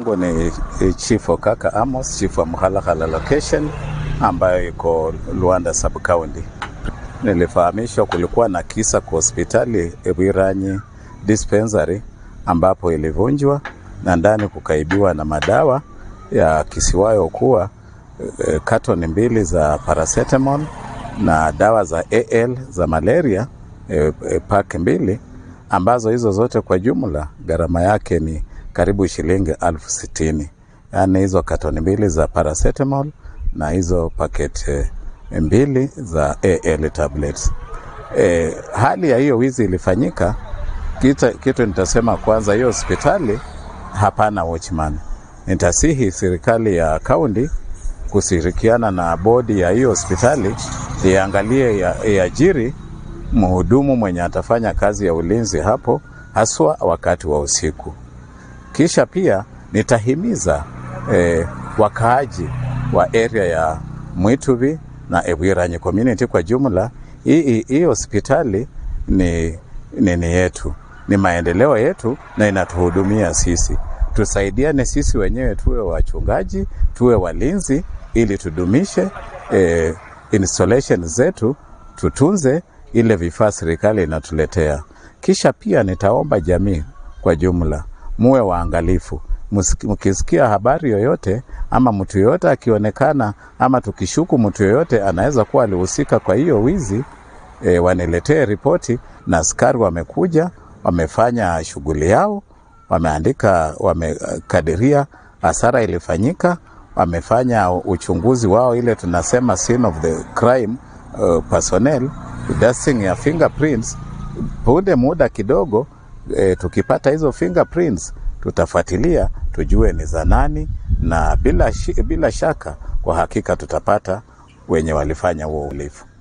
yangu ni Chief Okaka Amos, Chief wa Mhalakala location ambayo iko Luanda sub county. Nilifahamishwa kulikuwa na kisa kwa hospitali Ewiranyi dispensary ambapo ilivunjwa na ndani kukaibiwa na madawa ya kisiwayo kuwa e, katoni mbili za paracetamol na dawa za AL za malaria e, e, pack mbili ambazo hizo zote kwa jumla gharama yake ni karibu shilingi elfu sitini yaani hizo katoni mbili za paracetamol na hizo paket e, mbili za AL tablets. E, hali ya hiyo wizi ilifanyika kita, kitu nitasema kwanza, hiyo hospitali hapana watchman. Nitasihi serikali ya kaunti kushirikiana na bodi ya hiyo hospitali iangalie iajiri ya mhudumu mwenye atafanya kazi ya ulinzi hapo, haswa wakati wa usiku. Kisha pia nitahimiza eh, wakaaji wa area ya Mwituvi na Ewiranyi community kwa jumla, hii hii hospitali ni nini yetu, ni maendeleo yetu na inatuhudumia sisi. Tusaidiane sisi wenyewe, tuwe wachungaji, tuwe walinzi, ili tudumishe eh, installation zetu, tutunze ile vifaa serikali inatuletea. Kisha pia nitaomba jamii kwa jumla muwe waangalifu, mkisikia habari yoyote ama mtu yoyote akionekana ama tukishuku mtu yoyote anaweza kuwa alihusika kwa hiyo wizi e, waniletee ripoti, na askari wamekuja wamefanya shughuli yao, wameandika, wamekadiria hasara ilifanyika, wamefanya uchunguzi wao, ile tunasema scene of the crime uh, personnel dusting ya fingerprints. Punde muda kidogo e, tukipata hizo fingerprints tutafuatilia tujue ni za nani, na bila, bila shaka kwa hakika tutapata wenye walifanya huo uhalifu.